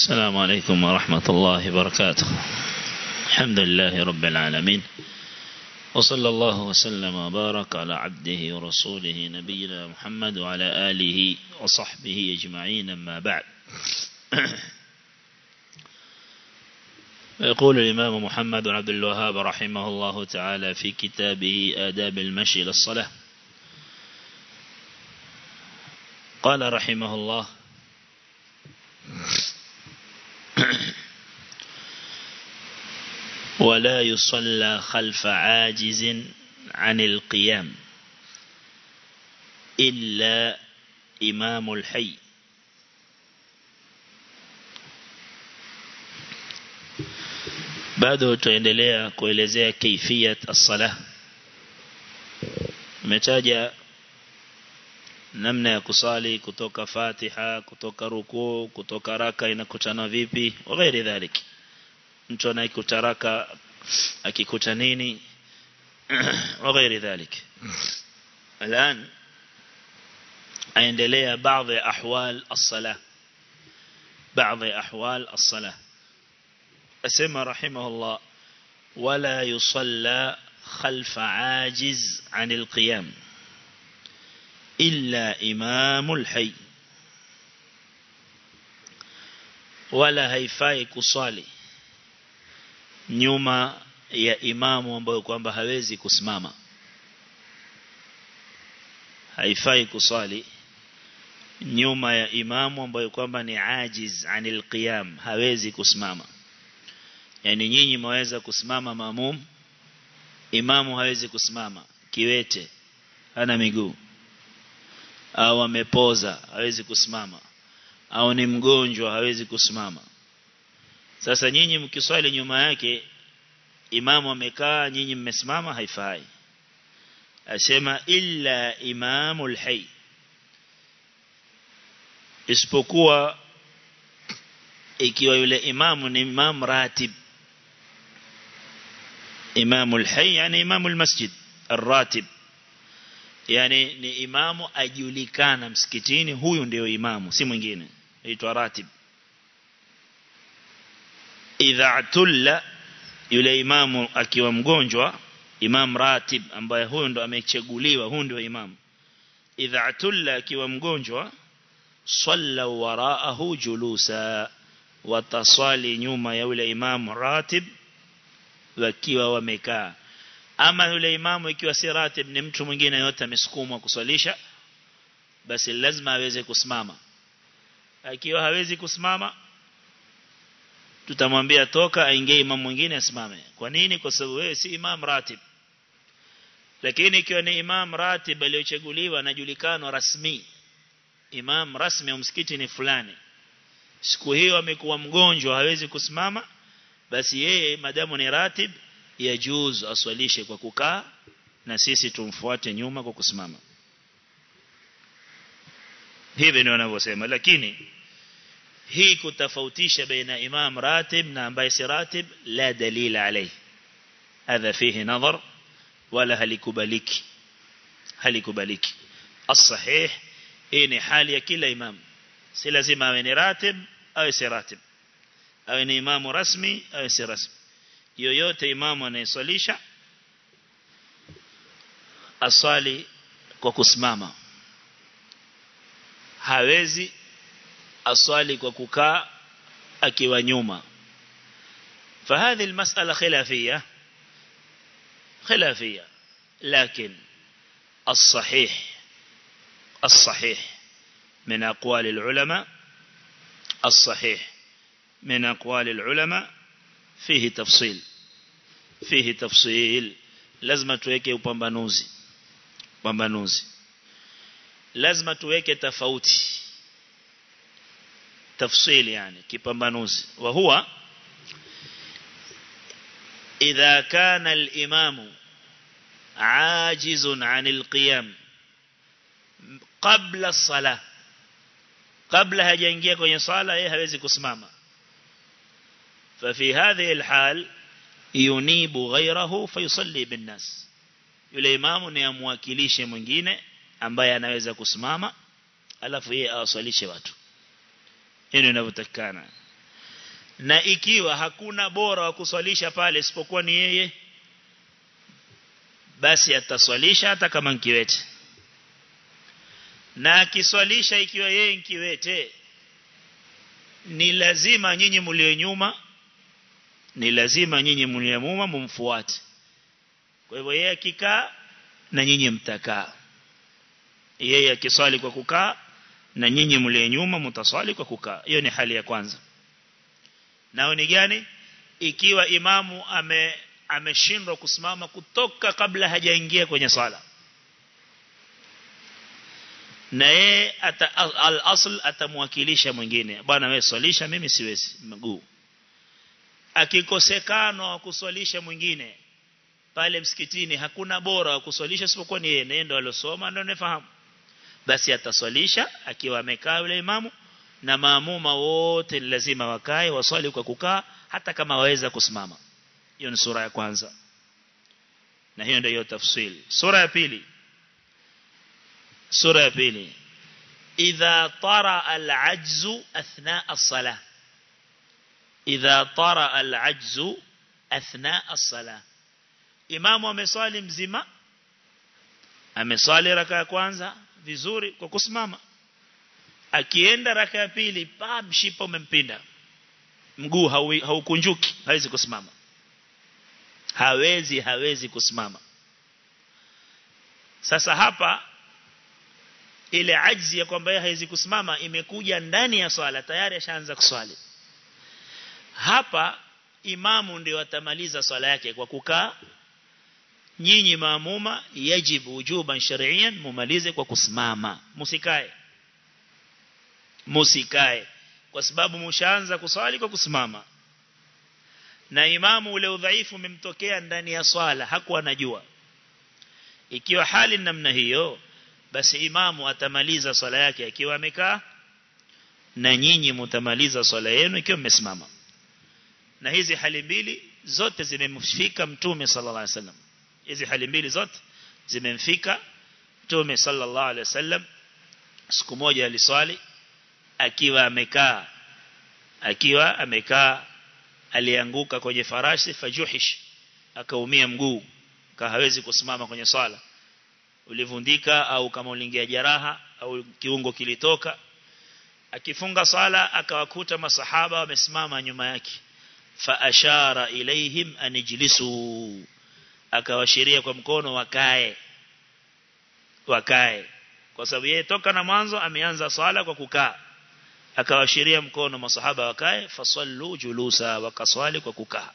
السلام عليكم ورحمة الله وبركاته الحمد لله رب العالمين وصلى الله وسلم وبارك على عبده ورسوله نبينا محمد وعلى آله وصحبه أجمعين أما بعد يقول الإمام محمد بن عبد الوهاب رحمه الله تعالى في كتابه آداب المشي للصلاة قال رحمه الله ولا يصلى خلف عاجز عن القيام إلا إمام الحي bado tuendelea kuelezea kaifiyat as-salah umetaja namna ya kusali kutoka Fatiha kutoka rukuu kutoka raka inakutana vipi wa ghairi dhalik mtu anayekuta raka akikuta nini wa ghairi dhalik الان aendelea baadhi ya ahwal as-salah baadhi ya ahwal as-salah asema rahimahullah wala yusalla خلف عاجز عن القيام إلا إمام الحي ولا haifai kusali nyuma ya imamu ambayo kwamba hawezi kusimama haifai kusali nyuma ya imamu ambayo kwamba ni ajiz anil qiyam hawezi kusimama yani nyinyi mwaweza kusimama maamum imamu hawezi kusimama kiwete hana miguu au amepoza hawezi kusimama au ni mgonjwa hawezi kusimama sasa nyinyi mkiswali nyuma yake imamu amekaa nyinyi mmesimama haifai asema illa imamul hayy isipokuwa ikiwa yule imamu ni imam ratib imamul hayy yani imamul masjid الراتب yani ni imamu ajulikana msikitini huyu ndio imamu si mwingine aitwa ratib idha tulla yule imamu akiwa mgonjwa imam ratib ambaye huyu ndo amechaguliwa huyu ndio imamu idha tulla akiwa mgonjwa salla waraahu julusa wataswali nyuma ya yule imamu ratib wakiwa wamekaa ama yule imamu ikiwa si ratib ni mtu mwingine yote amesukumwa kuswalisha basi lazima aweze kusimama akiwa hawezi kusimama tutamwambia toka aingie imam mwingine asimame kwa nini kwa sababu wewe si imam ratib lakini ikiwa ni imam ratib aliyochaguliwa anajulikana rasmi imam rasmi wa msikiti ni fulani siku hiyo amekuwa mgonjwa hawezi kusimama basi yeye madamu ni ratib yajuz aswalishe kwa kukaa na sisi tumfuate nyuma kwa kusimama hivi ndio wanavyosema lakini hii kutofautisha baina imam ratib na ambaye si ratib la dalila alayhi hadha fihi nadhar wala halikubaliki halikubaliki as-sahih hii ni hali ya kila imam si lazima awe ni ratib au si ratib awe ni imamu rasmi au si rasmi yoyote imamu anayeswalisha aswali kwa kusimama hawezi aswali kwa kukaa akiwa nyuma فهذه المسألة خلافية خلافية لكن الصحيح الصحيح من أقوال العلماء الصحيح من أقوال العلماء فيه تفصيل فيه تفصيل لازم tuweke upambanuzi upambanuzi lazima tuweke tofauti tafsili yani kipambanuzi wa huwa idha kana al-imam ajizun 'anil qiyam qabla as-salah kabla hajaingia kwenye sala yeye hawezi kusimama ففي هذه الحال ينيب غيره فيصلي بالناس yule imamu ni amwakilishe mwingine ambaye anaweza kusimama alafu yeye awasalishe watu hilo linavyotakana na ikiwa hakuna bora wa kuswalisha pale isipokuwa ni yeye basi ataswalisha hata kama nkiwete na akiswalisha ikiwa yeye nkiwete ni lazima nyinyi mlio nyuma ni lazima nyinyi mlio nyuma mumfuate kwa hivyo yeye akikaa na nyinyi mtakaa yeye akiswali kwa kukaa na nyinyi mlio nyuma mtaswali kwa kukaa hiyo ni hali ya kwanza nao ni gani ikiwa imamu ame ameshindwa kusimama kutoka kabla hajaingia kwenye swala na yeye al-asl atamwakilisha mwingine bwana wewe swalisha mimi siwezi mguu akikosekana wa kuswalisha mwingine pale msikitini hakuna bora wa kuswalisha isipokuwa ni yeye na yeye ndo alosoma ndio anafahamu basi ataswalisha akiwa amekaa yule imamu na maamuma wote ni lazima wakae waswali kwa kukaa hata kama waweza kusimama hiyo ni sura ya kwanza na hiyo ndio tafsiri sura ya pili sura ya pili idha tara al-ajzu athna as-salah idha tara al-ajzu athna as-salah imamu ameswali mzima ameswali raka ya kwanza vizuri kwa kusimama akienda raka ya pili pa mshipa umempinda mguu haukunjuki hawezi kusimama hawezi hawezi kusimama sasa hapa ile ajzi ya kwamba yeye hawezi kusimama imekuja ndani ya swala tayari ashaanza kuswali hapa imamu ndio atamaliza swala yake kwa kukaa nyinyi maamuma yajibu wujuban shar'iyan mumalize kwa kusimama musikae musikae kwa sababu mshaanza kuswali kwa kusimama na imamu ule udhaifu umemtokea ndani ya swala hakuwa anajua ikiwa hali namna hiyo basi imamu atamaliza swala yake akiwa amekaa na nyinyi mtamaliza swala yenu ikiwa mmesimama na hizi hali mbili zote zimemfika mtume sallallahu alaihi wasallam hizi hali mbili zote zimemfika mtume sallallahu alaihi wasallam siku moja aliswali akiwa amekaa akiwa amekaa alianguka kwenye farasi fajuhish akaumia mguu hawezi kusimama kwenye swala ulivundika au kama uliingia jeraha au kiungo kilitoka akifunga sala akawakuta masahaba wamesimama nyuma yake fa ashara ilaihim anijlisu akawashiria kwa mkono wakae wakae kwa sababu yeye toka na mwanzo ameanza swala kwa kukaa akawashiria mkono masahaba wakae fasallu julusa wakaswali kwa kukaa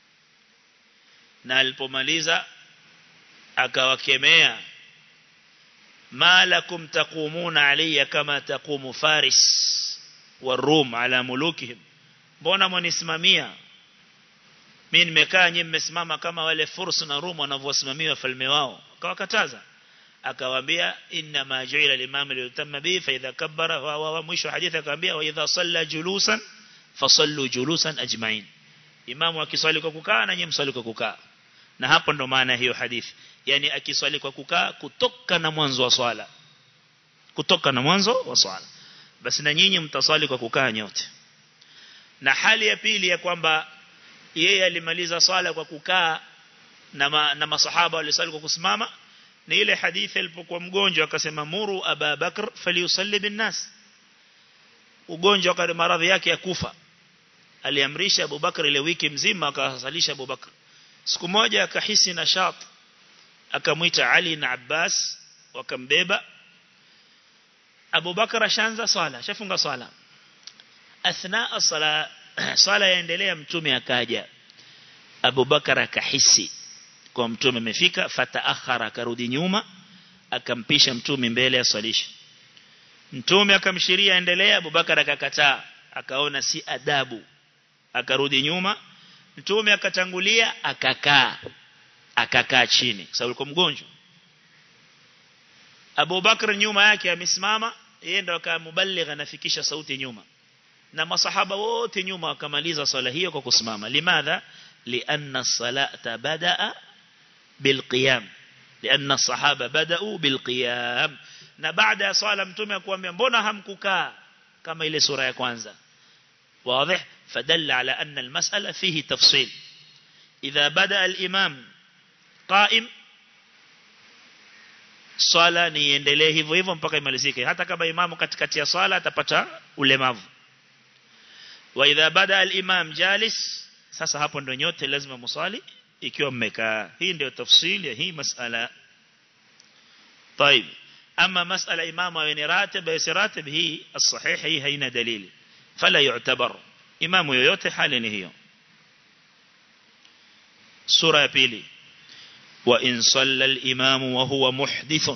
na alipomaliza akawakemea ma lakum taqumuna alayya kama taqumu faris warum ala mulukihim mbona mwanisimamia mimi nimekaa nyinyi mmesimama kama wale furs na rum wanavyosimamia wafalme wao akawakataza akawaambia inna ma ju'ila al-imam li bi fa idha kabbara wa, wa mwisho hadithi akawaambia wa idha salla julusan fasallu julusan ajma'in imamu akiswali kwa kukaa na nyinyi mswali kwa kukaa na hapo ndo maana hiyo hadithi yani akiswali kwa kukaa kutoka na mwanzo wa swala kutoka na mwanzo wa swala basi na nyinyi mtaswali kwa kukaa nyote na hali ya pili ya kwamba yeye alimaliza swala kwa kukaa na, ma, na masahaba walisali kwa kusimama ni ile hadithi alipokuwa mgonjwa akasema muru Aba Bakr falyusalli bin nas ugonjwa kwa maradhi yake ya kufa aliamrisha Abu Bakr ile wiki mzima akasalisha Abu Bakr siku moja akahisi nashat akamwita Ali na Abbas wakambeba Abu Bakr ashaanza swala shafunga swala athna as-sala swala yaendelea mtume akaja Abu Bakar akahisi kwa mtume amefika fataakhara akarudi nyuma akampisha mtume mbele aswalisha mtume akamshiria endelea Abu Bakar akakataa akaona si adabu akarudi nyuma mtume akatangulia akakaa akakaa chini kwa sababu alikuwa mgonjwa Abu Bakar nyuma yake amesimama yeye ndo akamubaligha nafikisha sauti nyuma na masahaba wote nyuma wakamaliza swala hiyo kwa kusimama limadha lianna salata badaa bilqiyam lianna sahaba badau bilqiyam na baada ya swala mtume akwambia mbona hamkukaa kama ile sura ya kwanza wazi فدل على أن المسألة فيه تفصيل إذا بدأ الإمام قائم swala niendelee hivyo hivyo mpaka imalizike hata kama imamu katikati ya swala atapata ulemavu wa idha bada al-imam jalis sasa hapo ndio nyote lazima musali ikiwa mmekaa hii ndio tafsili ya hii masala طيب اما مساله امام وين راتب بس راتب هي الصحيح هي هنا دليل فلا يعتبر امام yoyote hali ni hiyo sura ya pili وإن صلى الإمام وهو محدث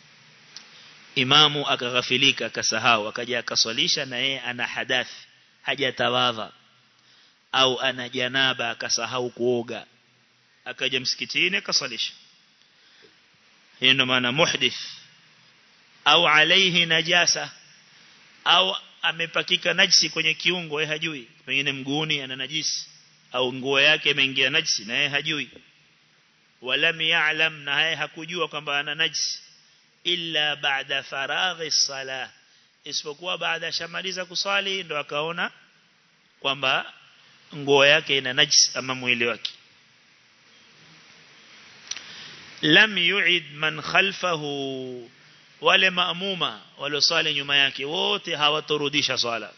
imamu akaghafilika akasahau akaja akaswalisha na yeye ana hadath hajatawadha au ana janaba akasahau kuoga akaja msikitini akaswalisha hiyo ndio maana muhdith au alaihi najasa au amepakika najisi kwenye kiungo yeye hajui pengine mguuni ana najisi au nguo yake imeingia najisi na yeye hajui walam ya'lam na yeye hakujua kwamba ana najisi illa baada faraghi salah isipokuwa baada ya shamaliza kuswali ndo akaona kwamba nguo yake ina najis ama mwili wake lam yu'id man khalfahu wale maamuma walioswali nyuma yake wote hawatorudisha swala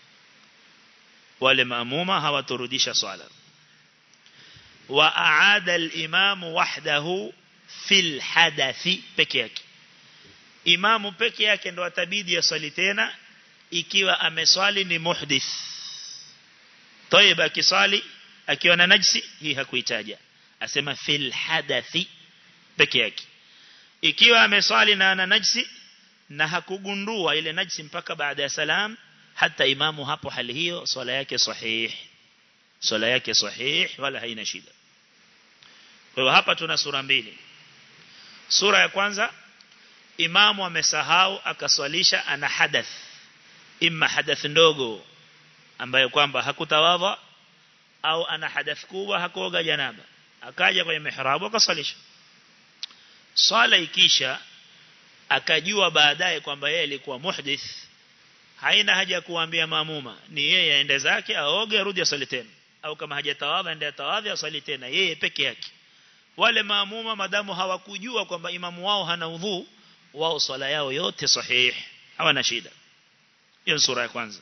wale maamuma hawatorudisha swala wa aada al-imam wahdahu fil hadathi peke yake imamu peke yake ndo atabidi aswali tena ikiwa ameswali ni muhdith طيب akiswali akiwa na najisi hii hakuitaja asema fil hadathi peke yake ikiwa ameswali na ana najisi na hakugundua ile najisi mpaka baada ya salam hata imamu hapo hali hiyo swala yake sahih swala yake sahih wala haina shida kwa hiyo hapa tuna sura mbili sura ya kwanza imamu amesahau akaswalisha ana hadath imma hadath ndogo ambayo kwamba hakutawadha au ana hadath kubwa hakuoga janaba akaja kwenye mihrabu akaswalisha swala ikisha akajua baadaye kwamba yeye alikuwa muhdith haina haja kuambia maamuma ni yeye aende zake aoge arudi asali tena au kama hajatawadha aende atawadha asali tena yeye peke yake wale maamuma madamu hawakujua kwamba imamu wao hana udhu wao swala yao yote sahih hawana shida hiyo sura ya kwanza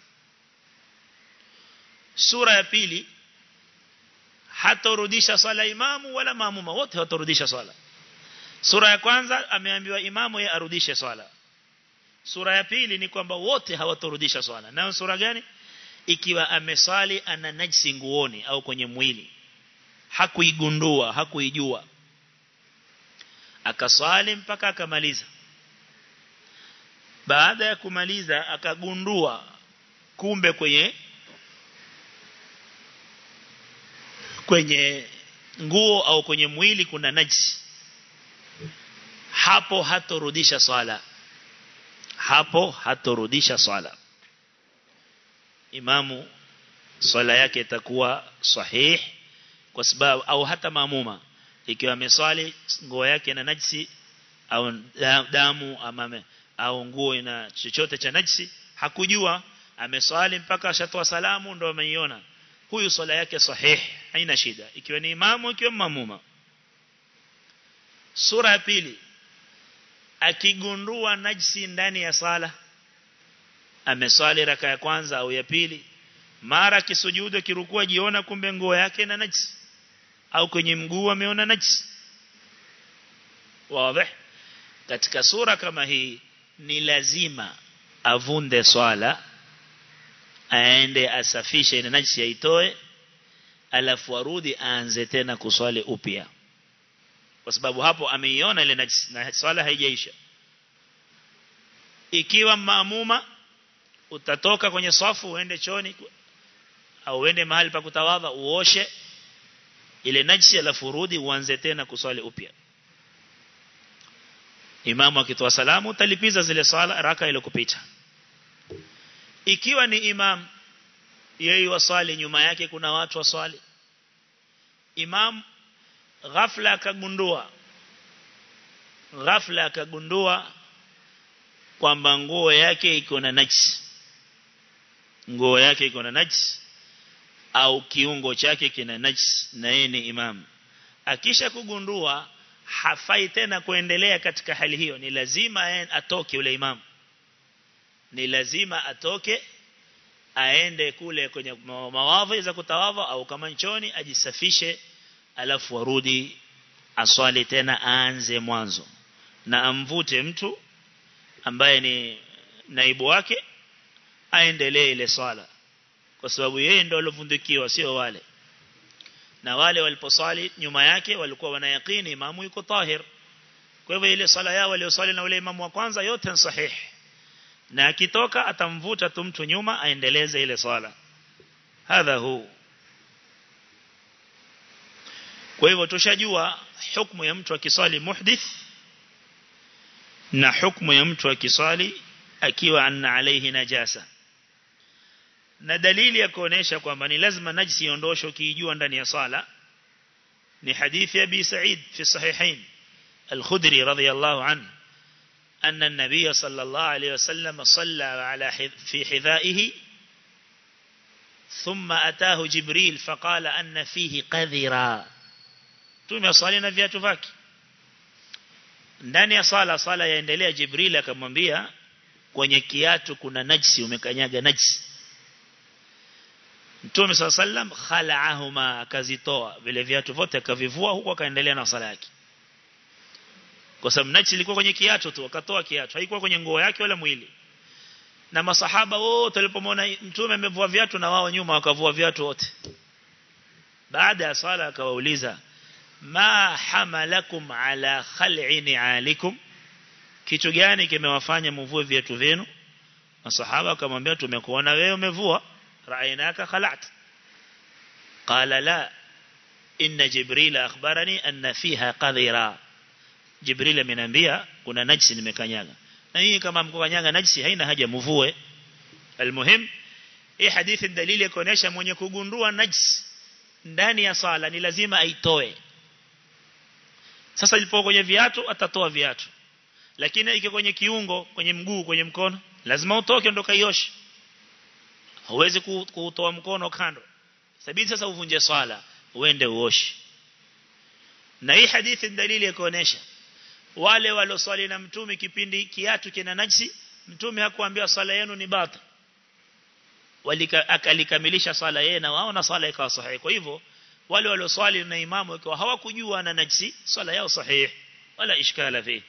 sura ya pili hatorudisha swala imamu wala maamuma wote hatorudisha swala sura ya kwanza ameambiwa imamu ye arudishe swala sura ya pili ni kwamba wote hawatorudisha swala nayo sura gani ikiwa ameswali ana najisi nguoni au kwenye mwili hakuigundua hakuijua akaswali mpaka akamaliza baada ya kumaliza akagundua kumbe kwenye kwenye nguo au kwenye mwili kuna najisi hapo hatorudisha swala hapo hatorudisha swala imamu swala yake itakuwa sahih kwa sababu au hata maamuma ikiwa ameswali nguo yake na najisi au damu ama au nguo ina chochote cha najisi hakujua ameswali mpaka ashatoa salamu ndo ameiona huyu swala yake sahih haina shida ikiwa ni imamu ikiwa maamuma sura ya pili akigundua najisi ndani ya sala ameswali raka ya kwanza au ya pili mara kisujudu kirukua jiona kumbe nguo yake na najisi au kwenye mguu ameona najisi wazi katika sura kama hii ni lazima avunde swala aende asafishe ile najisi aitoe alafu arudi aanze tena kuswali upya kwa sababu hapo ameiona ile najisi na swala haijaisha ikiwa maamuma utatoka kwenye swafu uende choni au uende mahali pa kutawadha uoshe ile najisi alafu rudi uanze tena kuswali upya imamu akitoa salamu utalipiza zile swala raka ile kupita ikiwa ni imam yeye waswali nyuma yake kuna watu waswali imam ghafla akagundua ghafla akagundua kwamba nguo yake iko na najisi nguo yake iko na najisi au kiungo chake kina najis na yeye ni imam akisha kugundua hafai tena kuendelea katika hali hiyo ni lazima atoke yule imam ni lazima atoke aende kule kwenye mawadhi za kutawadha au kama nchoni ajisafishe alafu arudi aswali tena aanze mwanzo na amvute mtu ambaye ni naibu wake aendelee ile swala kwa sababu yeye ndo alovundikiwa sio wale na wale waliposwali nyuma yake walikuwa wanayakini imamu yuko tahir kwa hivyo ile swala yao walioswali na ule imamu wa kwanza yote ni sahihi na akitoka atamvuta tu mtu nyuma aendeleze ile swala hadha hu kwa hivyo tushajua hukumu ya mtu akiswali muhdith na hukumu ya mtu akiswali akiwa anna alaihi najasa na dalili ya kuonesha kwamba ni lazima najisi iondoshwe kiijua ndani ya sala ni hadithi ya Abi Sa'id fi sahihain al-Khudri radiyallahu anhu أن النبي صلى الله عليه وسلم صلى على في حذائه ثم أتاه جبريل فقال أن فيه قذرا تومي صالنا viatu vake ndani ya sala sala yaendelea Jibril akamwambia kwenye kiatu kuna najisi umekanyaga najisi Mtume صلى الله عليه وسلم khala'ahuma akazitoa vile viatu vyote akavivua huko akaendelea na sala yake kwa sababu najisi ilikuwa kwenye kiatu tu akatoa kiatu haikuwa kwenye nguo yake wala mwili na masahaba wote walipomwona mtume amevua viatu na wao nyuma wakavua viatu wote baada ya sala akawauliza ma hamalakum ala khal'i ni'alikum kitu gani kimewafanya mvue viatu vyenu masahaba akamwambia tumekuona wewe umevua ra'ainaka khala'at qala la inna jibril akhbarani anna fiha qadhira jibril ameniambia kuna najisi nimekanyaga na hii kama mkokanyaga najisi haina haja mvue almuhim hii hadithi dalili ya kuonesha mwenye kugundua najisi ndani ya sala ni lazima aitoe sasa ilipo kwenye viatu atatoa viatu lakini iko kwenye kiungo kwenye mguu kwenye mkono lazima utoke ndo kaioshe huwezi kuutoa mkono kando sabidi sasa uvunje swala uende uoshe na hii hadithi dalili ya kuonesha wale waloswali na mtume kipindi kiatu kina najisi mtume hakuambia swala yenu ni batil walika akalikamilisha swala yeye na wao na swala ikawa sahihi kwa hivyo wale walioswali na imamu ikiwa hawakujua na najisi swala yao sahihi wala ishkala fi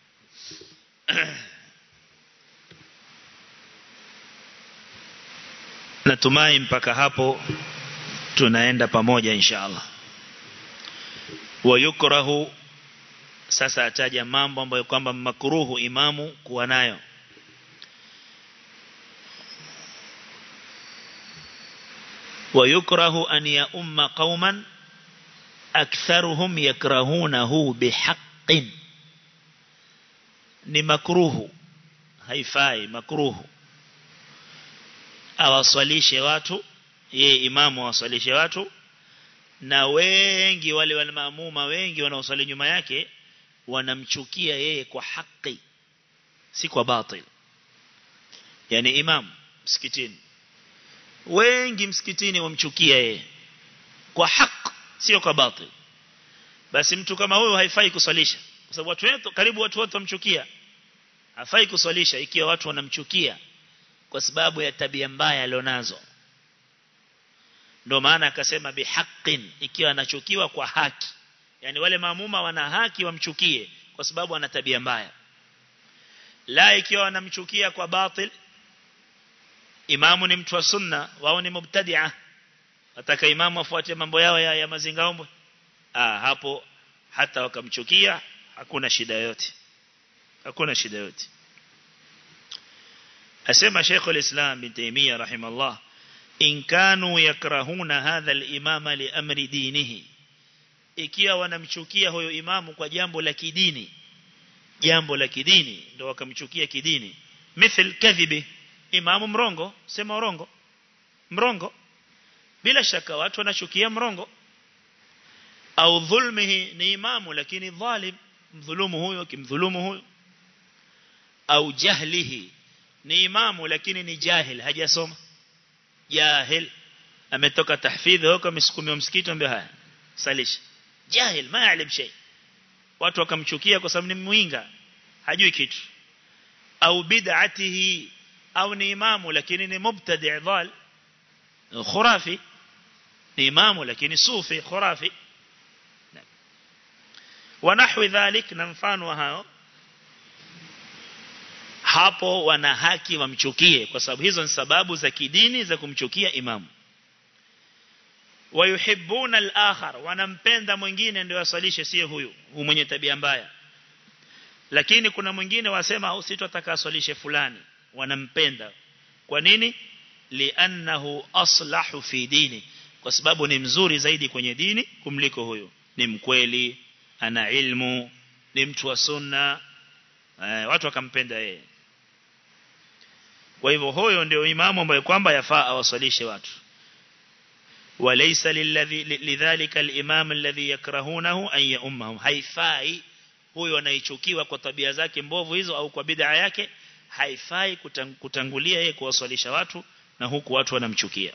natumai mpaka hapo tunaenda pamoja inshallah wayukrahu sasa ataja mambo ambayo kwamba makruhu imamu kuwa nayo ويكره أن يؤم قوما أكثرهم يكرهونه بحق ni makruhu haifai makruhu awaswalishe watu yeye imamu awaswalishe watu na wengi wale wale maamuma wengi wanaoswali nyuma yake wanamchukia yeye kwa haki si kwa batil yani imam msikitini wengi msikitini wamchukia yeye kwa haki sio kwa batil basi mtu kama huyo haifai kuswalisha kwa sababu watu wetu karibu watu wote wamchukia hafai kuswalisha ikiwa watu wanamchukia kwa sababu ya tabia mbaya alionazo ndio maana akasema bihaqqin ikiwa anachukiwa kwa haki yani wale maamuma wana haki wamchukie kwa sababu ana tabia mbaya la ikiwa wanamchukia kwa batil imamu ni mtu wa sunna wao ni mubtadi'a ataka imamu afuate mambo yao ya, ya mazingaombwe ah hapo hata wakamchukia hakuna shida yote hakuna shida yote asema Sheikh al-Islam bin Taymiyyah rahimallah in kanu yakrahuna hadha al-imama li amri dinihi ikiwa wanamchukia huyo imamu kwa jambo la kidini jambo la kidini ndio wakamchukia kidini mithl kadhibi imamu mrongo sema urongo mrongo bila shaka watu wanachukia mrongo au dhulmihi ni imamu lakini dhalim mdhulumu huyo kimdhulumu huyo au jahlihi ni imamu lakini ni jahil hajasoma jahil ametoka tahfidhi huko amesukumia msikiti ambaye haya salisha jahil ma yaalim shay watu wakamchukia kwa sababu ni mwinga hajui kitu au bid'atihi au ni imamu lakini ni mubtadi' dhal khurafi ni imamu lakini sufi khurafi ونحو ذلك na mfano wa hao hapo wana haki wamchukie kwa sababu hizo ni sababu za kidini za kumchukia imamu wayuhibbuna al-akhar wanampenda mwingine ndio asalishe sio huyu mwenye tabia mbaya lakini kuna mwingine wasema au sitotaka aswalishe fulani wanampenda kwa nini li'annahu aslahu fi dini kwa sababu ni mzuri zaidi kwenye dini kumliko huyo ni mkweli ana ilmu ni mtu wa sunna eh, watu wakampenda yeye kwa hivyo huyo ndio imamu ambaye kwamba yafaa awasalishe watu وليس للذي لذلك الإمام الذي يكرهونه أن يؤمهم haifai huyo anaichukiwa kwa tabia zake mbovu hizo au kwa bid'a yake haifai kutangulia yeye kuwaswalisha watu na huku watu wanamchukia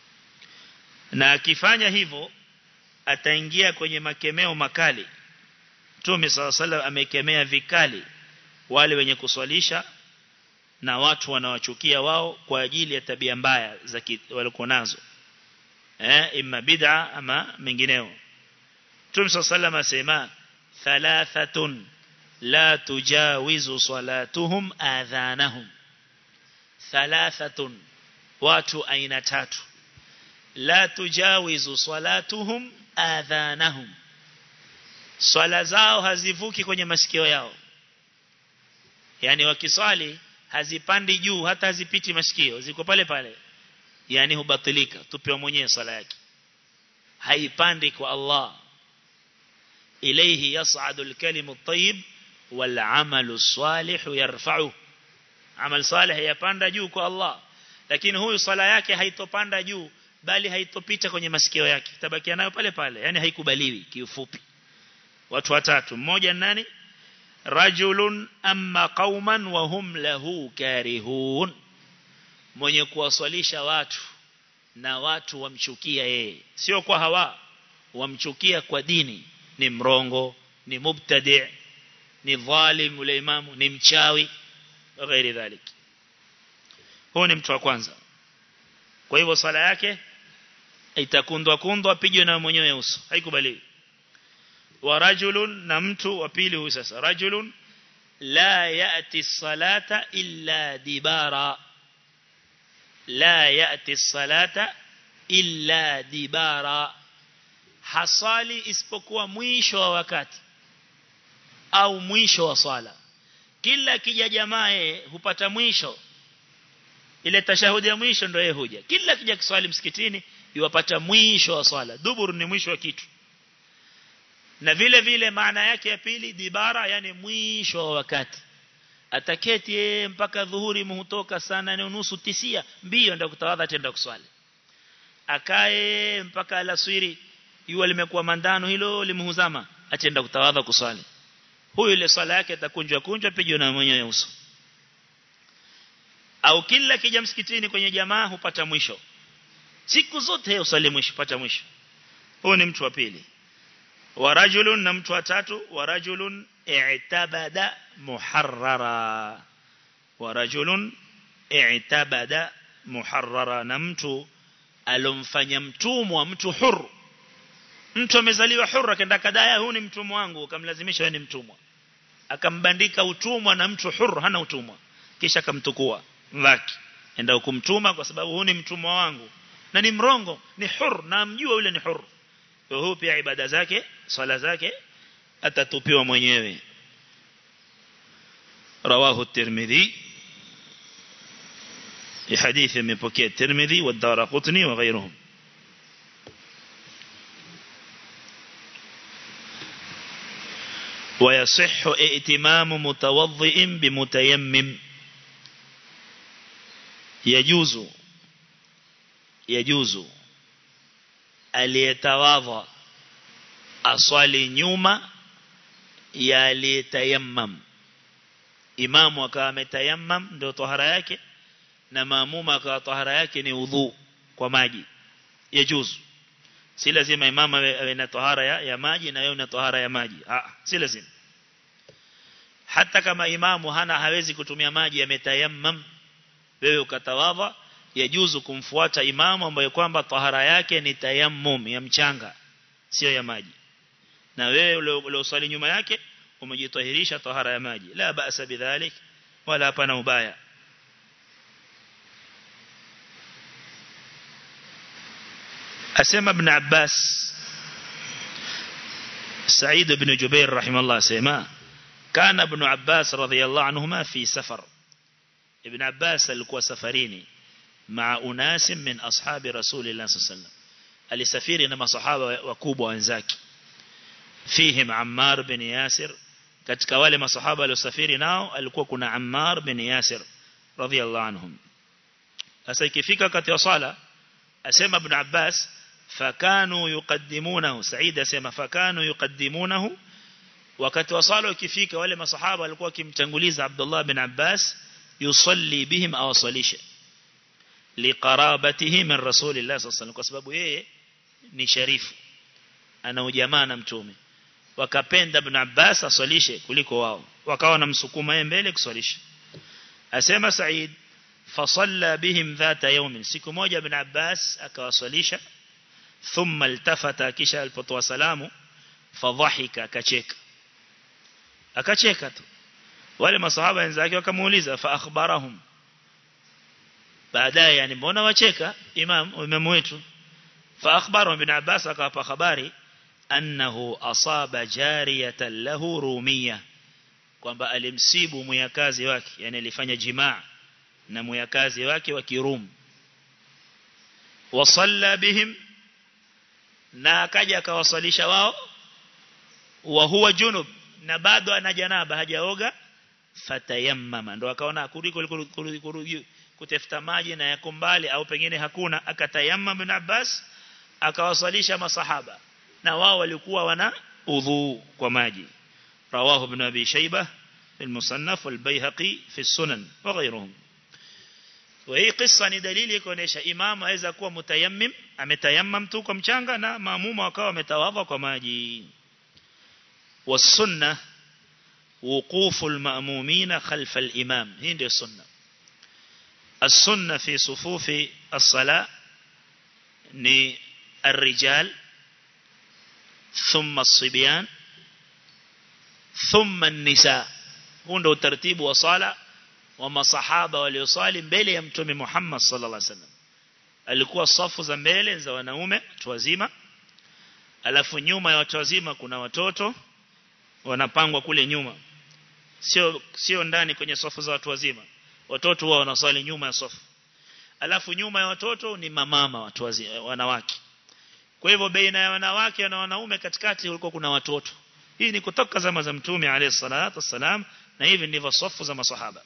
na akifanya hivyo ataingia kwenye makemeo makali Mtume SAW amekemea vikali wale wenye kuswalisha na watu wanawachukia wao kwa ajili ya tabia mbaya za walikuwa nazo eh imma bid'a ama mengineo Mtume SAW asema thalathatun la tujawizu salatuhum adhanahum thalathatun watu aina tatu la tujawizu salatuhum adhanahum swala zao hazivuki kwenye masikio yao yani wakiswali hazipandi juu hata hazipiti masikio ziko pale pale yani hubatilika tupewa mwenyewe swala yake haipandi kwa Allah ilayhi yas'adu al-kalimu at-tayyib wal 'amalu as-salih yarfa'u amal salih yapanda juu kwa Allah lakini huyu swala yake haitopanda juu bali haitopita kwenye masikio yake tabakia nayo pale pale yani haikubaliwi kiufupi watu watatu mmoja nani rajulun amma qauman wa hum lahu karihun mwenye kuwaswalisha watu na watu wamchukia yeye sio kwa hawa wamchukia kwa dini ni mrongo ni mubtadi ni dhalim ule imamu ni mchawi ghairi dhalik huyo ni mtu wa kwanza kwa hivyo sala yake itakundwa kundwa apigwe na mwenyewe uso haikubaliwi wa rajulun na mtu wa pili huyu sasa rajulun la yati salata illa dibara la yati salata illa dibara hasali isipokuwa mwisho wa wakati au mwisho wa swala kila kija jamaa hupata mwisho ile tashahudi ya mwisho ndio yeye huja kila kija kiswali msikitini yuwapata mwisho wa swala dubur ni mwisho wa kitu na vile vile maana yake ya pili dibara yani mwisho wa wakati ataketi yeye mpaka dhuhuri muhutoka sana ni nusu tisia mbio ndio kutawadha tenda kuswali akae mpaka alasiri jua limekuwa mandano hilo limhuzama atenda kutawadha kuswali huyu ile swala yake atakunjwa kunjwa pijo na mwenyewe uso au kila kija msikitini kwenye jamaa hupata mwisho siku zote usali mwisho pata mwisho huyu ni mtu wa pili wa rajulun na mtu wa tatu wa rajulun i'tabada muharrara wa rajulun i'tabada muharrara na mtu alomfanya mtumwa mtu huru mtu amezaliwa huru akaenda kadaya huyu ni mtumwa wangu akamlazimisha yeye ni mtumwa akambandika utumwa na mtu huru hana utumwa kisha akamtukua mvaki enda kumtuma kwa sababu huyu ni mtumwa wangu na ni mrongo ni huru na mjua yule ni huru huyu pia ibada zake swala zake atatupiwa mwenyewe رواه الترمذي حديث من بكي الترمذي والدارقطني وغيرهم ويصح ائتمام متوضئ بمتيمم يجوز يجوز aliyetawadha aswali nyuma ya aliyetayammam imamu akawa ametayammam ndio tahara yake na maamuma akawa tahara yake ni udhu kwa maji yajuzu si lazima imam awe na tahara ya, ya maji na wewe una tahara ya maji ah si lazima hata kama imamu hana hawezi kutumia maji yametayammam wewe ukatawadha yajuzu kumfuata imamu ambaye kwamba tahara yake ni tayammum ya mchanga sio ya maji na wewe uliosali nyuma yake umejitahirisha tahara ya maji la ba'sa bidhalik wala hapana ubaya asema ibn Abbas Sa'id ibn Jubair rahimahullah asema kana ibn Abbas radhiyallahu anhuma fi safar ibn Abbas alikuwa safarini مع أناس من أصحاب رسول الله صلى الله عليه وسلم alisafiri na masahaba wakubwa wenzake fihim Ammar bin Yasir katika wale masahaba waliosafiri nao alikuwa kuna Ammar bin Yasir radhiyallahu anhum sasa ikifika wakati wa sala asema ibn Abbas fakanu yuqaddimunahu Said asema fakanu yuqaddimunahu wakati wa sala ukifika wale masahaba walikuwa wakimtanguliza Abdullah bin Abbas yusalli bihim aw salisha liqarabatihi min rasulillah sallallahu alaihi kwa sababu yeye ni sharifu ana ujamaa na mtume wakapenda ibn Abbas aswalishe kuliko wao wakawa na msukuma yeye mbele kuswalisha asema Said fasalla bihim dhata yawmin siku moja ibn Abbas akawaswalisha thumma altafata kisha alipotoa salamu fadhahika akacheka akacheka tu wale masahaba wenzake wakamuuliza fa akhbarahum baadaye yani mbona wacheka imam imam wetu fa akhbaru ibn Abbas akawapa habari annahu asaba jariyatan lahu rumia kwamba alimsibu muyakazi wake yani alifanya jimaa na muyakazi wake wa kirum wasalla bihim na akaja akawasalisha wao wa huwa junub na bado ana janaba hajaoga fatayammama ndo akaona kuliko kutafuta maji na yako mbali au pengine hakuna akatayamma bin Abbas akawasalisha masahaba na wao walikuwa wana udhu kwa maji rawahu ibn abi shayba في المصنف والبيهقي في السنن وغيرهم وهي قصة ni dalili kuonesha imamu aweza kuwa mutayammim ametayammam tu kwa mchanga na maamuma wakawa wametawadha kwa maji والسنه وقوف المأمومين خلف الإمام هي ndio sunna السنة في صفوف الصلاة ni الرجال ثم الصبيان ثم النساء huu ndio utaratibu wa sala wa masahaba waliosali mbele ya mtume Muhammad sallallahu alaihi wasallam alikuwa safu za mbele za wanaume watu wazima alafu nyuma ya watu wazima kuna watoto wanapangwa kule nyuma sio sio ndani kwenye safu za watu wazima watoto wao wanasali nyuma ya safu alafu nyuma ya watoto ni mamama watu wazima wanawake kwa hivyo baina ya wanawake na wanaume katikati kulikuwa kuna watoto hii ni kutoka zama za mtume alayhi salatu wassalam na hivi ndivyo safu za masahaba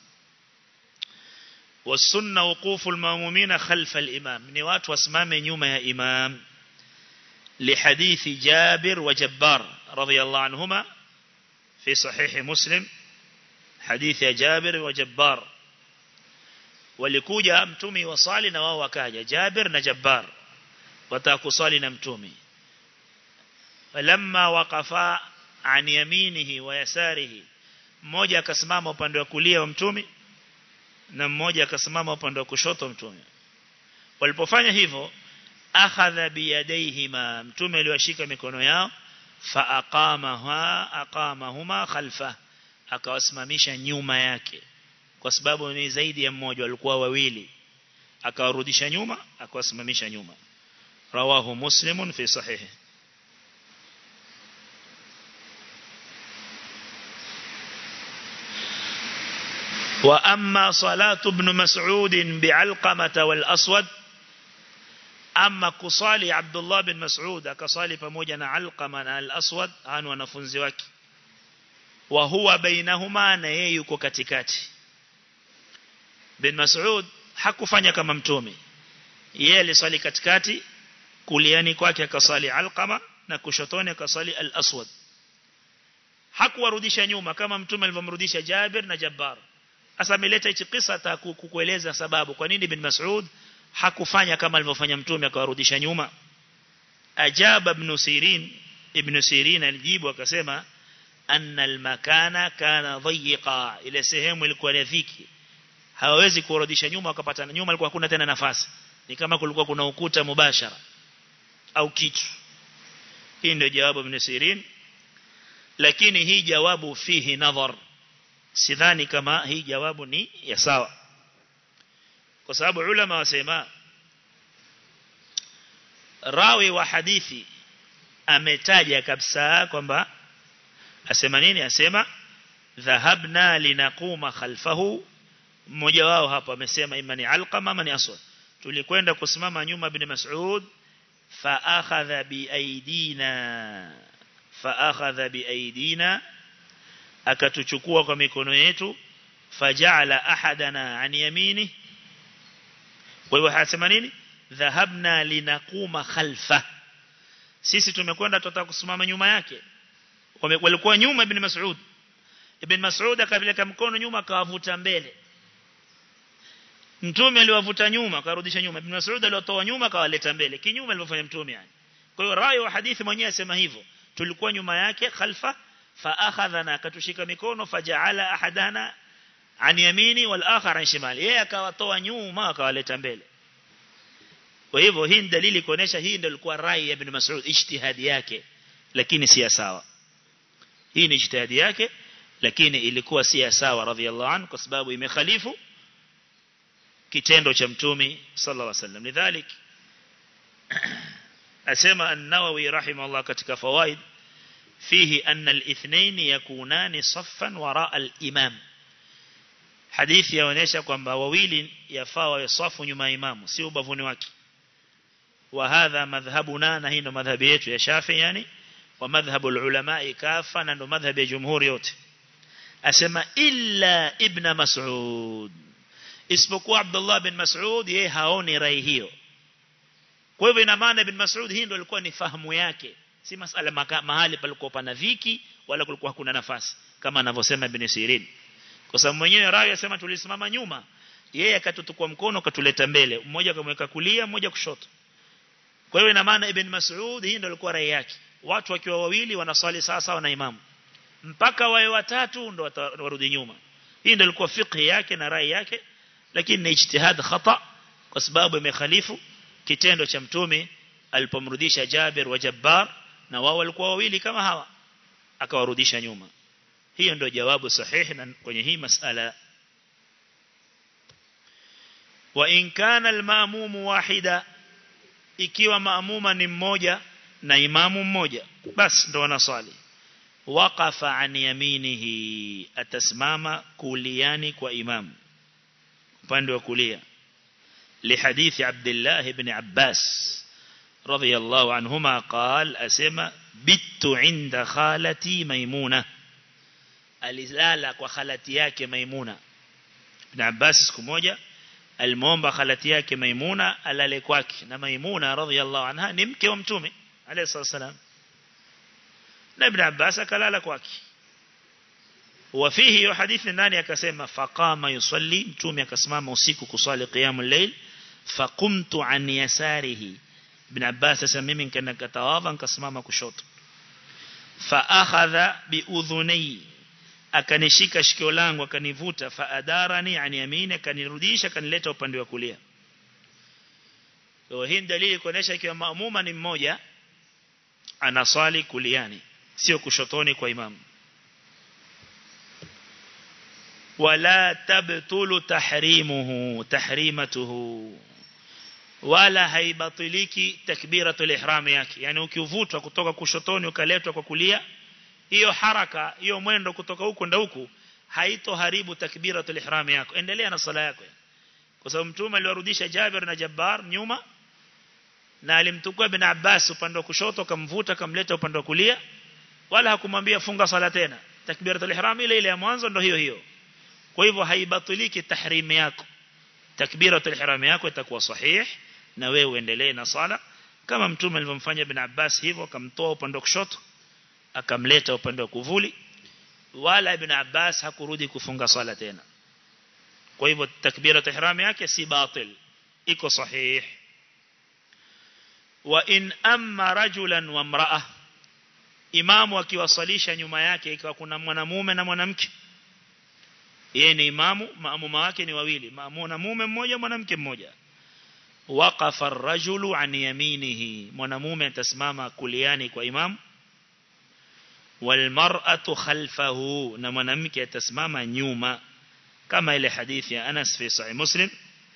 والسنه وقوف المامومين خلف الامام ni watu wasimame nyuma ya imam لحديث جابر وجبار رضي الله عنهما في صحيح مسلم حديث جابر وجبار walikuja mtumi wasali na wao wakaja Jabir na Jabbar watakusali na mtumi falamma waqafa an yaminihi wa yasarihi mmoja akasimama upande wa kulia wa mtumi na mmoja akasimama upande wa kushoto mtume walipofanya hivyo akhadha biyadayhima mtume aliwashika mikono yao fa aqamaha aqamahuma khalfa akawasimamisha nyuma yake kwa sababu ni zaidi ya mmoja walikuwa wawili akawarudisha nyuma akawasimamisha nyuma rawahu muslimun fi sahihi وأما صلاة ابن مسعود بعلقمة والأسود أما كصالي عبد الله بن مسعود كصالي فموجنا علقمة الأسود هان ونفنزي wake وهو بينهما na yeye yuko katikati bin Mas'ud hakufanya kama mtume yeye alisali katikati kuliani kwake akasali alqama na kushotoni akasali al-aswad hakuwarudisha nyuma kama mtume alivyomrudisha Jabir na Jabbar Asa ameleta hichi kisa kukueleza sababu kwa nini bin Mas'ud hakufanya kama alivyofanya mtume akawarudisha nyuma ajaba ibn sirin ibn sirin alijibu akasema anna almakana kana dhayiqa ile sehemu ilikuwa ni dhiki hawawezi kurudisha nyuma wakapata nyuma ilikuwa hakuna tena nafasi ni kama kulikuwa kuna ukuta mubashara au kitu hii ndio jawabu ibn sirin lakini hii jawabu fihi nadhar sidhani kama hii jawabu ni ya sawa kwa sababu ulama wasema rawi wa hadithi ametaja kabisa kwamba asema nini asema dhahabna linaquma khalfahu mmoja wao hapa amesema imani alqama ama ni aswad tulikwenda kusimama nyuma ibn mas'ud fa akhadha bi aidina fa akhadha bi aidina akatuchukua kwa mikono yetu faja'ala ahadana an yamini kwa hivyo anasema nini dhahabna linaquma khalfa sisi tumekwenda tutataka kusimama nyuma yake walikuwa nyuma ibn Mas'ud ibn Mas'ud akapeleka mkono nyuma akawavuta mbele mtume aliwavuta nyuma akarudisha nyuma ibn Mas'ud aliwatoa nyuma akawaleta mbele kinyume alivyofanya mtume yani kwa hiyo rai wa hadithi mwenyewe asema hivyo tulikuwa nyuma yake khalfa fa akhadhana akatushika mikono faja'ala ahadana an yamini wal akhar an shimali yeye akawatoa nyuma akawaleta mbele kwa hivyo hii ni dalili kuonesha hii ndio ilikuwa rai ya ibn Mas'ud ijtihadi yake lakini si sawa hii ni ijtihadi yake lakini ilikuwa si sawa radhiallahu anhu kwa sababu imekhalifu kitendo cha mtume sallallahu alaihi wasallam lidhalik asema an-Nawawi rahimahullah katika fawaid fihi anna al-ithnain yakunani saffan wara al-imam hadithi yaonesha kwamba wawili yafaa wawe safu nyuma ya imamu si ubavuni wake wa hadha madhhabuna na hii ndo madhhabi yetu ya Shafi yani wa madhhabu ulama kafa na ndo madhhabi ya jumhuri yote asema illa ibn Mas'ud isipokuwa Abdullah bin Mas'ud yeye haoni rai hiyo kwa hivyo ina maana ibn Mas'ud hii ndio ilikuwa ni fahamu yake si masala maka, mahali palikuwa pana dhiki wala kulikuwa hakuna nafasi kama anavyosema ibn Sirin kwa sababu mwenyewe rai asema tulisimama nyuma yeye akatutukua mkono katuleta mbele mmoja akamweka kulia mmoja kushoto kwa hiyo ina maana ibn Mas'ud hii ndio ilikuwa rai yake watu wakiwa wawili wanaswali sawa sawa na imamu mpaka wawe watatu ndio warudi nyuma hii ndio ilikuwa fiqh yake na rai yake lakini ni ijtihad khata kwa sababu imekhalifu kitendo cha mtume alipomrudisha Jabir wa Jabbar na wao walikuwa wawili kama hawa akawarudisha nyuma hiyo ndio jawabu sahihi na kwenye hii masala wa in kana al-ma'mum wahida ikiwa maamuma ni mmoja na imamu mmoja basi ndo wanaswali waqafa an yaminihi atasimama kuliani kwa imamu upande wa kulia لحديث عبد الله بن عباس رضي الله عنهما قال أسمى بت عند خالتي ميمونة alilala kwa khalati yake Maimuna Ibn Abbas siku moja alimuomba khalati yake Maimuna alale kwake na Maimuna radhiallahu anha ni mke wa mtume alayhi salam na Ibn Abbas akalala kwake وفيه hiyo hadithi ndani akasema faqama yusalli mtume akasimama usiku kusali qiyamul layl faqumtu an yasarihi ibn Abbas sasa mimi nikaenda katawadha nikasimama kushoto fa akhadha bi udhunai akanishika shikio langu akanivuta fa adarani an yamini akanirudisha akanileta upande wa kulia kwa hii dalili kuonesha ikiwa maamuma ni mmoja anaswali kuliani sio kushotoni kwa imamu wala tabtulu tahrimuhu tahrimatuhu wala haibatiliki takbiratul ihram yake yani ukivutwa kutoka kushotoni ukaletwa kwa kulia hiyo haraka hiyo mwendo kutoka huko nda huku haitoharibu takbiratul ihram yako endelea na sala yako kwa sababu mtume aliwarudisha Jabir na Jabbar nyuma na alimtukua bin Abbas upande wa kushoto akamvuta akamleta upande wa kulia wala hakumwambia funga sala tena takbiratul ihram ile ile ya mwanzo ndio hiyo hiyo kwa hivyo haibatiliki tahrim yako takbiratul ihram yako itakuwa sahih na wewe uendelee na sala kama mtume alivyomfanya ibn Abbas hivyo akamtoa upande wa kushoto akamleta upande wa kuvuli wala ibn Abbas hakurudi kufunga sala tena kwa hivyo takbiratul ihram yake si batil iko sahih wa in amma rajulan wa imra'a imamu akiwasalisha nyuma yake ikiwa kuna mwanamume na mwanamke yeye ni imamu maamuma wake ni wawili mwanamume mmoja mwanamke mmoja waqafa ar-rajulu an yaminihi mwanamume atasimama kuliani kwa imamu walmar'atu khalfahu na mwanamke atasimama nyuma kama ile hadithi ya Anas fi sahih Muslim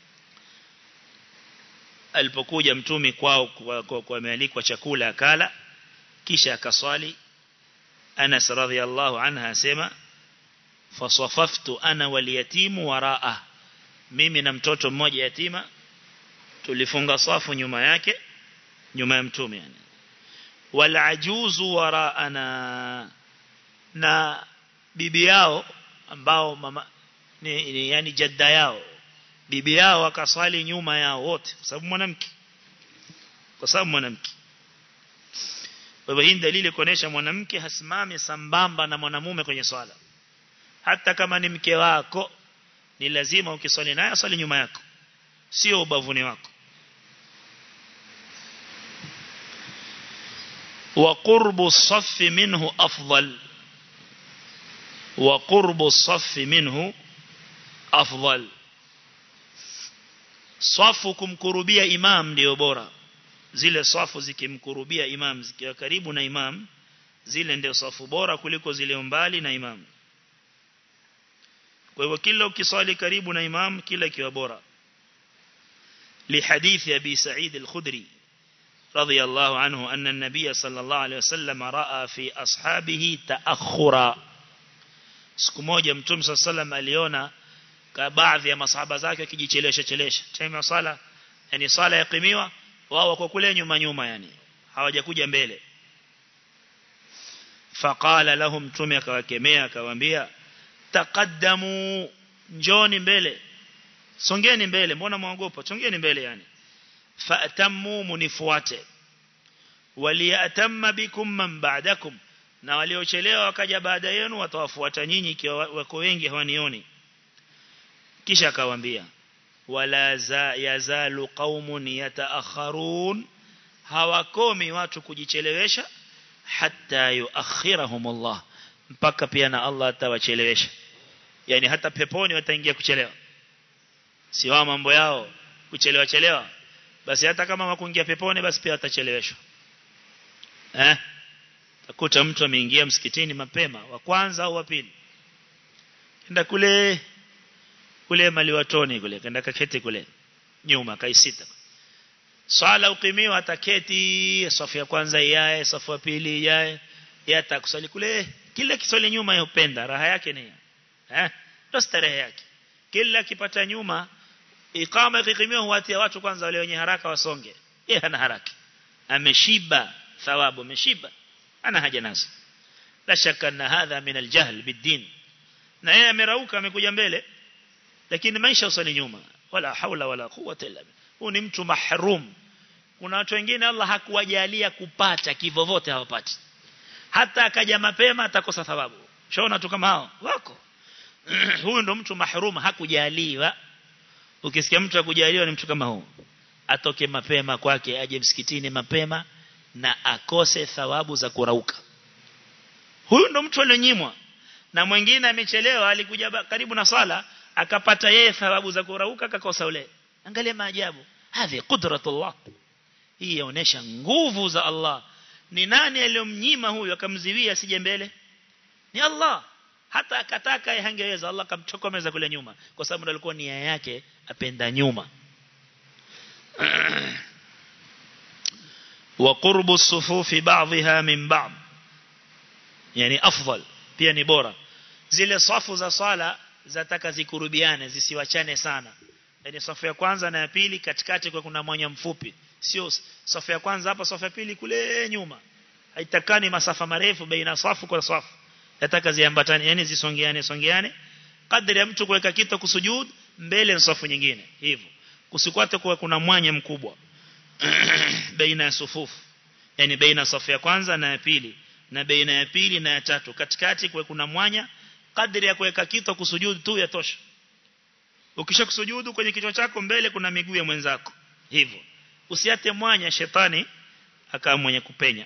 alipokuja mtumi kwao kwa, kwa, kwa amealikwa chakula akala kisha akaswali Anas radhiallahu anha asema fasafaftu ana wal yatimu waraa mimi na mtoto mmoja yatima tulifunga safu nyuma yake nyuma ya mtume yani wal ajuzu waraana na bibi yao ambao mama ni, ni yani jadda yao bibi yao akaswali nyuma yao wote kwa sababu mwanamke kwa sababu mwanamke kwa hivyo hii dalili kuonesha mwanamke hasimami sambamba na mwanamume kwenye swala hata kama ni mke wako ni lazima ukiswali naye aswali nyuma yako sio ubavuni wako وقرب الصف منه أفضل وقرب الصف منه أفضل safu kumkurubia imam ndio bora zile safu zikimkurubia imam zikiwa karibu na imam zile ndio safu bora kuliko zile mbali na imam kwa hivyo kila ukiswali karibu na imam kila kiwa bora لحديث أبي سعيد الخدري رضي الله عنه أن النبي صلى الله عليه وسلم رأى في أصحابه تأخرا siku moja mtume صلى الله عليه وسلم aliona baadhi ya masahaba zake wakijichelesha chelesha time ya sala yani sala yakimiwa wao wako kule nyuma nyuma yani hawajakuja mbele faqala lahum mtume akawakemea akawaambia taqaddamu njoni mbele songeni mbele mbona mwaogopa songeni mbele yani fa'tammu munifuate waliyatamma bikum man ba'dakum na waliochelewa wakaja baada yenu watawafuata nyinyi ikiwa wako wengi hawanioni kisha akawaambia wala za yazalu qaumun yataakharun hawakomi watu kujichelewesha hatta yuakhirahum Allah mpaka pia na Allah atawachelewesha yani hata peponi wataingia kuchelewa si wao mambo yao kuchelewa chelewa basi hata kama wakuingia peponi basi pia watacheleweshwa eh takuta mtu ameingia msikitini mapema wa kwanza au wa pili kenda kule kule maliwatoni kule kenda kaketi kule nyuma kaisita swala ukimiwa ataketi safu ya kwanza iyae safu ya pili iyae yata kusali kule kila kiswali nyuma yupenda raha yake ni eh ndo starehe yake kila kipata nyuma ikama ikikimiwa huatia watu kwanza wale wenye haraka wasonge yeye hana haraka ameshiba thawabu ameshiba ana haja nazo la shaka na hadha min aljahl bidin na yeye amerauka amekuja mbele lakini maisha usali nyuma wala haula wala quwwata illa billah huu ni mtu mahrum kuna watu wengine Allah hakuwajalia kupata kivovote hawapati hata akaja mapema atakosa thawabu shaona tu kama hao wako huyu ndo mtu mahrum hakujaliwa ukisikia mtu akujaliwa ni mtu kama huu atoke mapema kwake aje msikitini mapema na akose thawabu za kurauka huyu ndo mtu alionyimwa na mwingine amechelewa alikuja karibu na sala akapata yeye thawabu za kurauka akakosa ule angalia maajabu hadhi qudratullah hii inaonyesha nguvu za Allah ni nani aliyomnyima huyu akamziwia asije mbele ni Allah hata akataka yeye hangeweza Allah akamchokomeza kule nyuma kwa sababu alikuwa nia yake apenda nyuma wa qurbu sufufi ba'dha min ba'd yani afdal pia ni bora zile safu za swala zataka zikurubiane zisiwachane sana yani safu ya kwanza na ya pili katikati kwa kuna mwanya mfupi sio safu ya kwanza hapa safu ya pili kule nyuma haitakani masafa marefu baina safu kwa safu yataka ziambatane yani zisongeane songeane kadri ya mtu kuweka kitu kusujud mbele na safu nyingine hivyo kusikwate kuwa kuna mwanya mkubwa baina ya sufufu yani baina safu ya kwanza na ya pili na baina ya pili na ya tatu katikati kuwe kuna mwanya kadri ya kuweka kitu kusujud tu yatosha ukishakusujudu kwenye kichwa chako mbele kuna miguu ya mwenzako hivyo usiate mwanya shetani akawa mwenye kupenya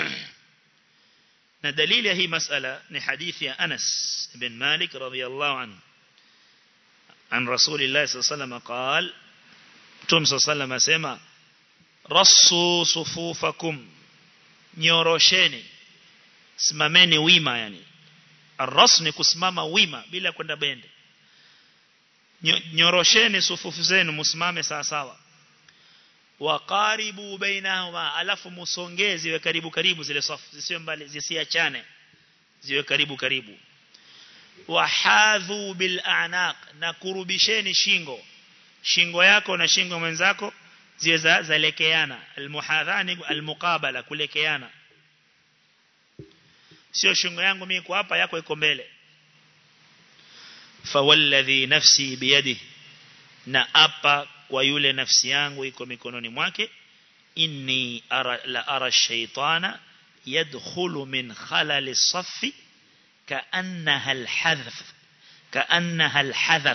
na dalili ya hii masala ni hadithi ya Anas ibn Malik radhiyallahu anhu عن رسول الله صلى الله عليه وسلم قال Mtume صلى الله عليه وسلم asema rasu sufufakum nyorosheni simameni wima yani arras ni kusimama wima bila kwenda bende nyorosheni sufufu zenu msimame sawa sawa waqaribu bainahuma alafu musongee ziwe karibu karibu zile safu zisiwe mbali zisiachane ziwe karibu karibu wahadhu bil a'naq na kurubisheni shingo shingo yako na shingo mwenzako ziwe za zalekeana almuhadhani almuqabala kulekeana sio shingo yangu mimi kwa hapa yako iko mbele fawalladhi nafsi biyadihi na apa kwa yule nafsi yangu iko mikononi mwake inni ara, la ara shaytana yadkhulu min khalali saffi kaannaha alhadhf kaannaha alhadhaf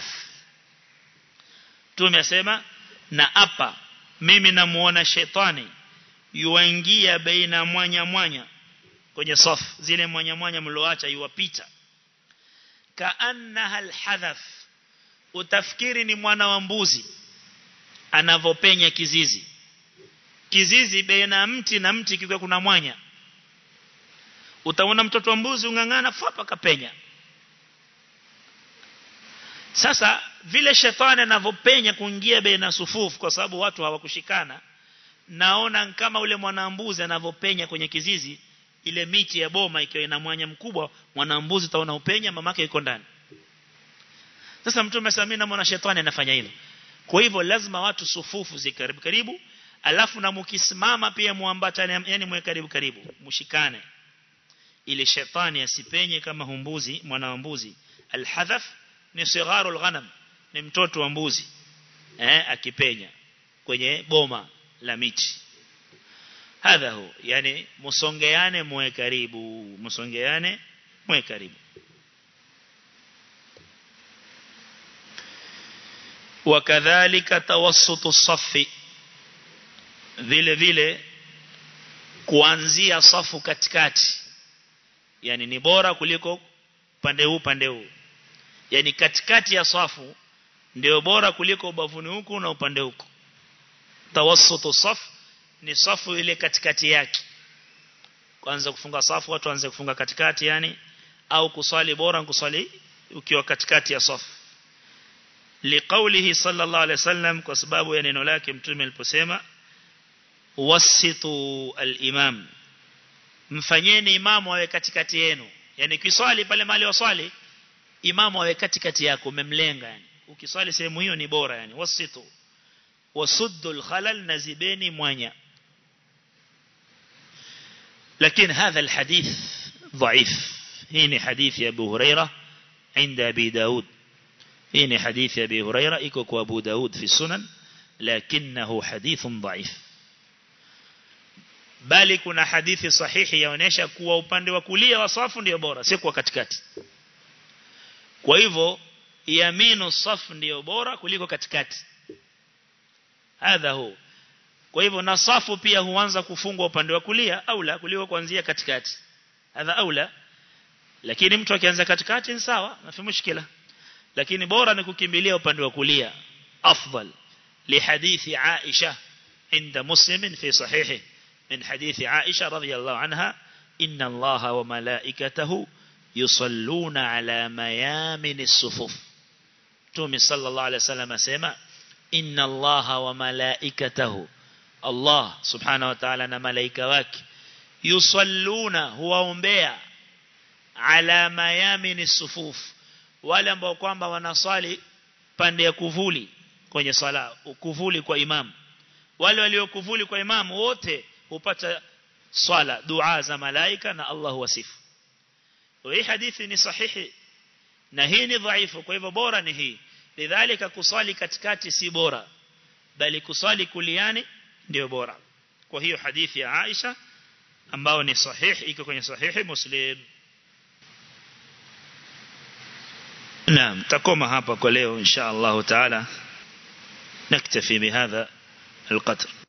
tumesema na apa mimi namuona shetani yuingia baina mwanya mwanya kwenye safu zile mwanya mwanya mloacha yuwapita kaannaha alhadhaf utafikiri ni mwana wa mbuzi anavopenya kizizi kizizi baina mti na mti kikiwa kuna mwanya utaona mtoto wa mbuzi ungangana fapa kapenya sasa vile shetani anavopenya kuingia baina sufufu kwa sababu watu hawakushikana naona kama ule mwanambuzi anavopenya kwenye kizizi ile miti ya boma ikiwa ina mwanya mkubwa mwanambuzi utaona upenya mamake yuko ndani sasa mtume samina mwana shetani anafanya hilo kwa hivyo lazima watu sufufu zikaribu karibu alafu na mkisimama pia muambatane yani mwe karibu karibu mshikane ili shetani asipenye kama humbuzi mwana wa mbuzi alhadhaf ni sigharul ghanam ni mtoto wa mbuzi eh akipenya kwenye boma la miti hadha hu yani musongeane mwe karibu musongeane mwe karibu wakadhalika tawassutu safi vile vile kuanzia safu katikati yani ni bora kuliko pande huu pande huu yani katikati ya safu ndio bora kuliko ubavuni huku na upande huku tawassutu saf ni safu ile katikati yake kwanza kufunga safu watu waanze kufunga katikati yani au kuswali bora kuswali ukiwa katikati ya safu liqaulihi sallallahu alaihi wasallam kwa sababu ya neno lake mtume aliposema wasitu al-imam mfanyeni imamu awe katikati yenu yani kiswali pale mali waswali imamu awe katikati yako umemlenga yani ukiswali sehemu hiyo ni bora yani wasitu wasuddu al-khalal nazibeni mwanya lakini hadha al-hadith ضعيف هنا حديث أبو هريرة عند أبي داود هنا حديث أبي هريرة إكوك أبو داود في السنن لكنه حديث ضعيف bali kuna hadithi sahihi yaonesha kuwa upande wa kulia wa safu ndio bora si kwa katikati kwa hivyo yaminu safu ndio bora kuliko katikati hadha hu kwa hivyo na safu pia huanza kufungwa upande wa kulia au la kuliko kuanzia katikati hadha aula lakini mtu akianza katikati ni sawa na fi mushkila lakini bora ni kukimbilia upande wa kulia afdal li hadithi Aisha inda Muslim fi sahihi من حديث عائشة رضي الله عنها إن الله وملائكته يصلون على ميامن الصفوف تومي صلى الله عليه وسلم سيما إن الله وملائكته الله سبحانه وتعالى ملائكة واك يصلون هو أمبيع على ميامن الصفوف wale ambao kwamba wanasali pande ya kuvuli kwenye sala kuvuli kwa imam wale waliokuvuli kwa imam wote upata swala dua za malaika na Allah wasifu hii hadithi ni sahihi na hii ni dhaifu kwa hivyo bora ni hii lidhalika kusali katikati si bora bali kusali kuliani ndio bora kwa hiyo hadithi ya Aisha ambao ni sahihi iko kwenye sahihi Muslim نعم تقوم hapa kwa leo insha Allah taala نكتفي بهذا القدر